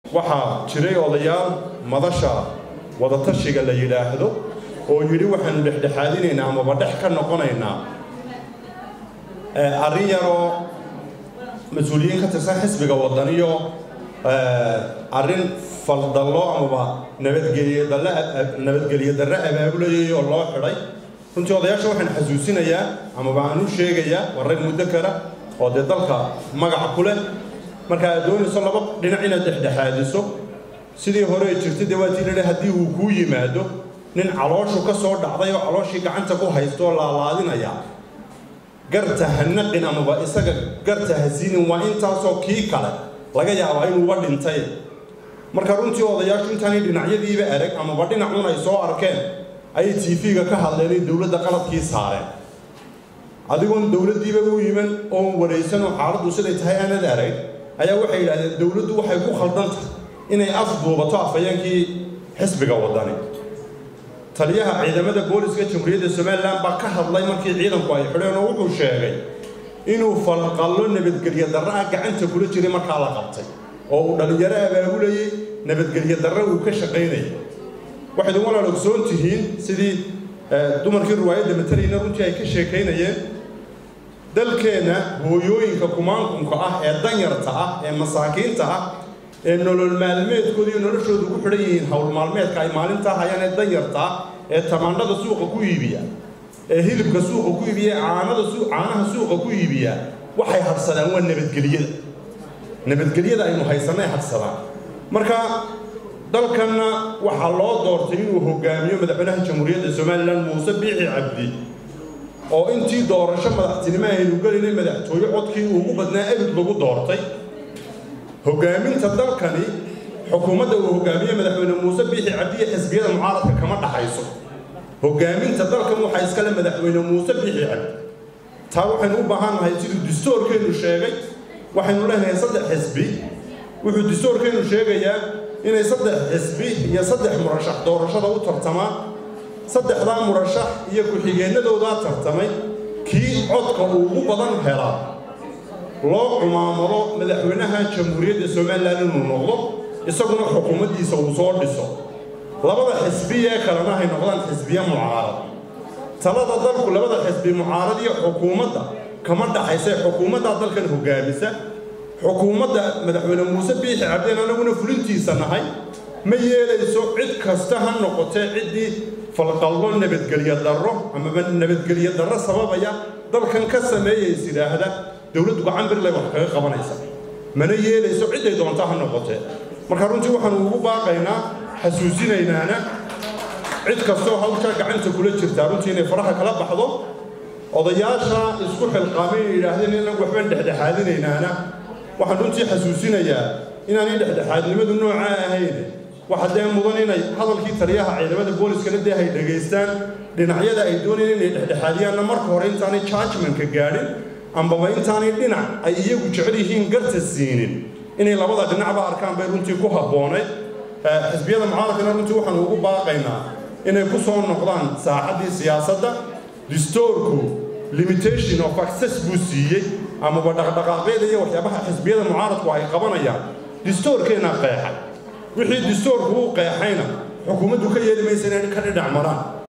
waxaa jiray odayaal madasha wadatashiga la yidhaahdo oo yidhi waxaanu dhexdhexaadinaynaa amaba dhex ka noqonaynaa arrin yaroo mas-uuliyiin ka tirsan xisbiga wadaniyo arrin faldallo amaba nabadgelyo darre abaabulayay oo loo xidhay runtii odayaasha waxaan xasuusinayaa amaba aan u sheegayaa waa rag muddo kale oo dee dalka magac ku leh marka aad doonayso laba dhinac inaad dhexdhexaadiso sidii hore jirtay dee waa tii ladhi haddii uu kuu yimaado nin calooshu ka soo dhacday oo calooshii gacanta ku haysto oo laalaadinaya garta ha naqin amaba isaga garta ha siinin waa intaasoo kii kale laga yaabaa inuuba dhintay marka runtii odayaashu intaanay dhinacyadiiba arag amaba dhinacun ay soo arkeen ayay tv-ga ka hadleenay dowladda qaladkii saareen adigoon dowladdiiba u yiman oon waraysan oo xaaladdu siday tahay aanad arag ayaa waxay yidhahdeen dowladdu waxay ku khaldan tahay inay afduubato afhayeenkii xisbiga wadani taliyaha ciidamada booliska jamhuuriyadda somalilan baa ka hadlay markii ciidanku ay xidheen oo wuxuu sheegay inuu falqallo nabadgelyo darre ah gacanta kula jiray markaa la qabtay oo uu dhallinyaro abaabulayey nabadgelyo darre uu ka shaqaynayay waxayd walaal ogsoon tihiin sidii dumarkii riwaayadda matalayna runtii ay ka sheekaynayeen dalkeenna hooyooyinka kumaankunka ah ee danyarta ah ee masaakiinta ah ee nolol maalmeedkooda iyo noloshooda ku xidhan yihiin howl maalmeedka ay maalintaa hayaan ee danyarta ah ee tamaandhada suuqa ku iibiya ee hilibka suuqa ku iibiya ee caanada caanaha suuqa ku iibiya waxay hadhsadaan waa nabadgelyada nabadgelyada aynu haysanay hadhsadaan marka dalkanna waxaa loo doortay inuu hogaamiyo madaxweynaha jamhuuriyadda somalilan muuse biixi cabdi oo intii doorasho madaxtinimo aynu gelinay madaxtooye codkii ugu badnaa ebid lagu doortay hogaaminta dalkani xukuumadda uu hogaamiye madaxweyne muuse biixi cabdiye xisbiyada mucaaradka kama dhaxayso hogaaminta dalkan waxaa iskale madaxweyne muuse biixi cabdi taa waxaynu u baahannahay siduu distoorkeennu sheegay waxaynu leenahay saddex xisbi wuxuu distoorkeennu sheegayaa inay saddex xisbi iyo saddex murashax doorashada u tartamaan saddexdaa murashax iyo ku-xigeennadoodaa tartamay kii codka uu ugu badan helaa loo cumaamado madaxweynaha jamhuuriyadda somalilan inuu noqdo isaguna xukuumaddiisa uu soo dhiso labada xisbi ee kalena hay noqdaan xisbiye mucaarad talada dalku labada xisbi mucaarad iyo xukuumadda kama dhaxaysa xukuumaddaa dalkan hogaamisa xukuumadda madaxweyne muuse biixi cabdeen anaguna fulintiisa nahay ma yeelayso cid kasta ha noqotee ciddii falqallo nabadgelyo darro amaba nabadgelyo darro sababaya dalkan ka sameeyays idhaahda dowladdu gacan birlay wax kaga qabanaysa mana yeelayso cidday doonta ha noqotee marka runtii waxaanu ugu baaqaynaa xasuusinaynaana cid kastoo hawshaa gacanta kula jirtaa runtii inay faraha kala baxdo odayaasha isku xilqaamay inay yidhaahdeen inagu waxbaan dhexdhexaadinaynaana waxaan runtii xasuusinayaa inaanay dhexdhexaadnimadu noocaa ahayn waxa dee mudan inay hadalkii taliyaha ciidamada booliskana dee hay dhegaystaan dhinacyada ay doonayeen inay dhexdhexaadiyaanna marka hore intaanay judgmentka gaadhin ambaba intaanay dhinac ay iyagu jecel yihiin garta siinin inay labada dhinacba arkaan bay runtii ku habboonayd xisbiyada mucaaradkana runtii waxaanu ugu baaqaynaa inay ku soo noqdaan saaxaddii siyaasadda distoorku limitation of access buu siiyey amaba dhaqdhaqaaqyada iyo waxyaabaha xisbiyada mucaaradku ay qabanayaan distoorkeennaa qeexay wixii distoorku u qeexayna xukuumaddu ka yeeli maysa inay ka dhidhac maraan